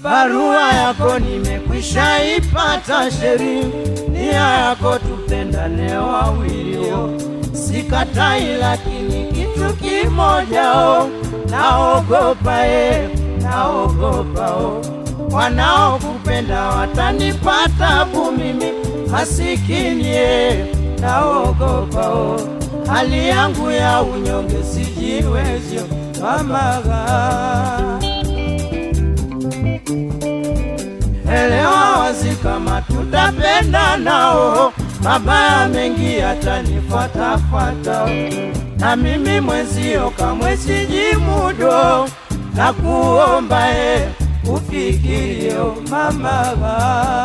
barua yako nimekwisha ipata sheri, nia yako tupendane wawilio, sikatai, lakini kitu kimoja o, naogopa e, naogopa o, wanaokupenda watanipata tabu mimi masikini e, naogopa o, hali yangu ya unyonge sijiwezyo mamaga elewa wazi kama tutapenda nao, mabaya mengi yatanifuatafuata, na mimi mwenzio kamwe sijimudo, na kuomba e ufikirio mamaga.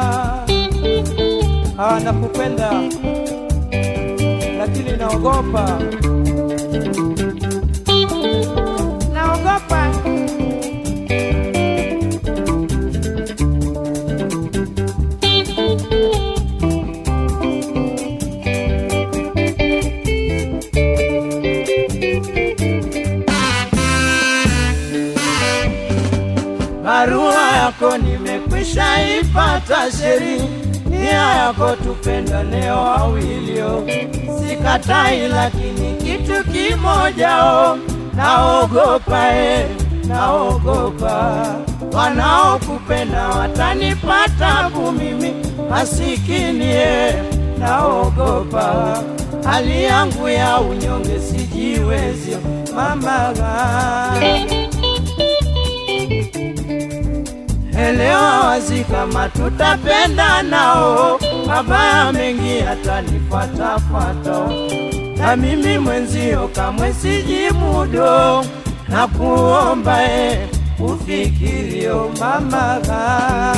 Ah, nakupenda lakini naogopa, Naogopa barua yako nimekwisha ipata sheri, nia yako tupendane wawilio, sikatai, lakini kitu kimoja o, naogopa e, naogopa wanaokupenda watanipata tabu mimi masikini e, naogopa hali yangu ya unyonge sijiwezyo mamaga elewa wazi kama tutapenda nao, mabaya mengi yatanifuatafuata, na mimi mwenzio kamwe sijimudo, na kuomba e ufikirio mamaga.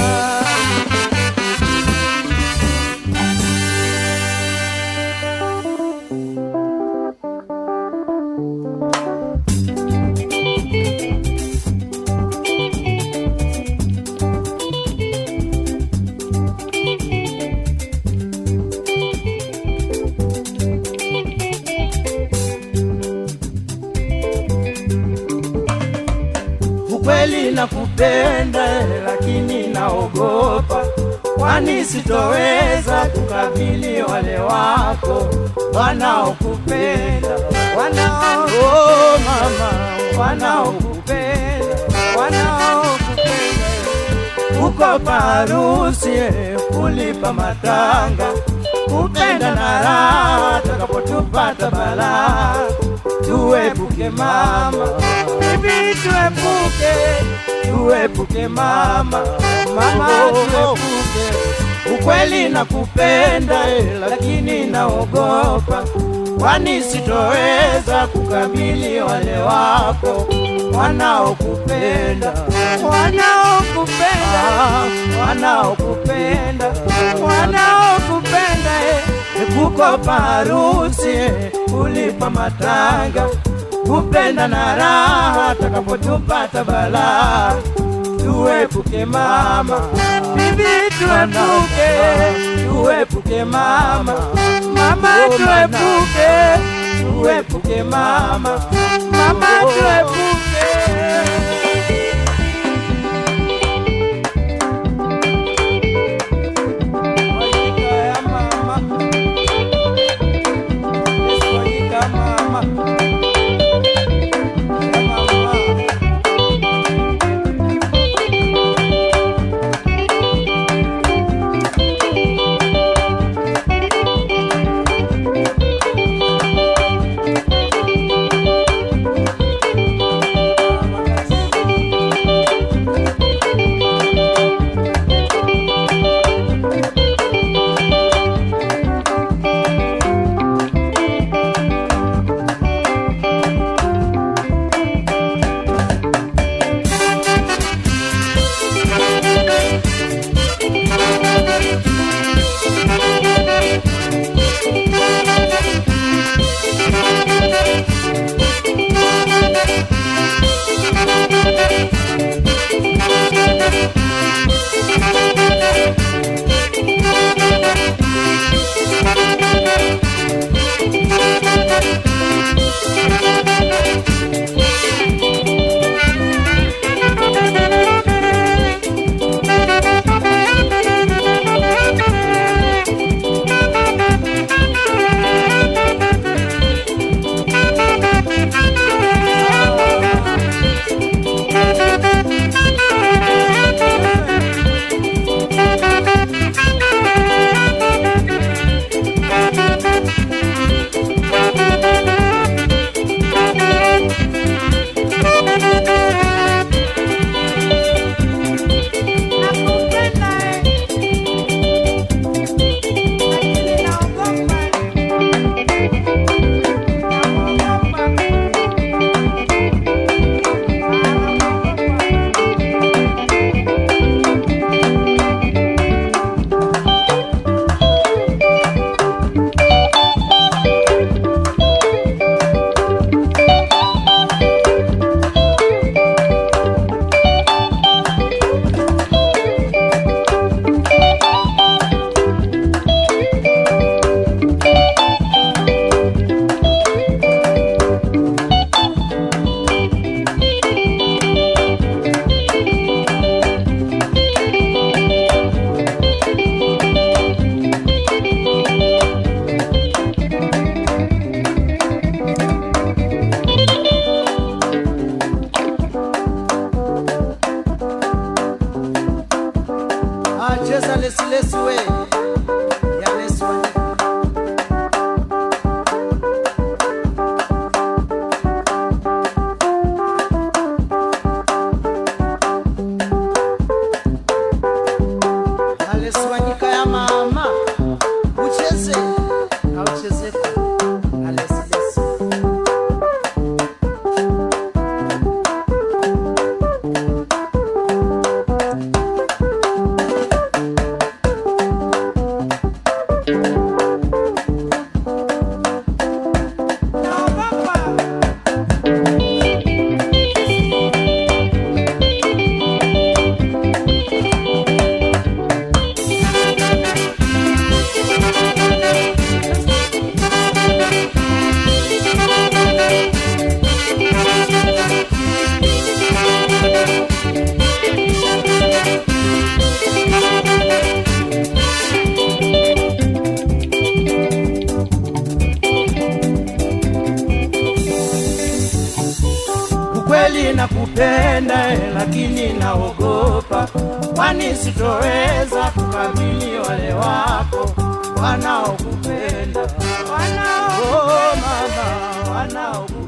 Ukweli nakupenda, lakini naogopa, kwani sitoweza kukabili wale wako wanaokupenda, wanao oh, mama, wanaokupenda, wanaokupenda uko parusi kulipa matanga, kupenda na raha, takapotupata balaa, tuepuke mama, bibi, tuepuke, tuepuke mama, mama, tuepuke. Ukweli nakupenda, eh, lakini naogopa, kwani sitoweza kukabili wale wako wanaokupenda, wanaokupenda, wanaokupenda, wanaokupenda, eh, kukopa harusi, eh, kulipa matanga, kupenda na raha, takapotupata balaa, tuepuke mama, bibi, tuepuke, tuepuke mama, mama, tuepuke, tuepuke mama, mama, tuepuke. Wajika ya mama, Yesu wajika mama, ya mama. cheza lesilesi we ya lesi Wanyika. Alesi Wanyika ya mama ucheze auchezeka Alesi lesi ukweli nakupenda eh, lakini naogopa, kwani sitoweza kukabili wale wako wanaokupenda wanao, oh, mama wanaokupenda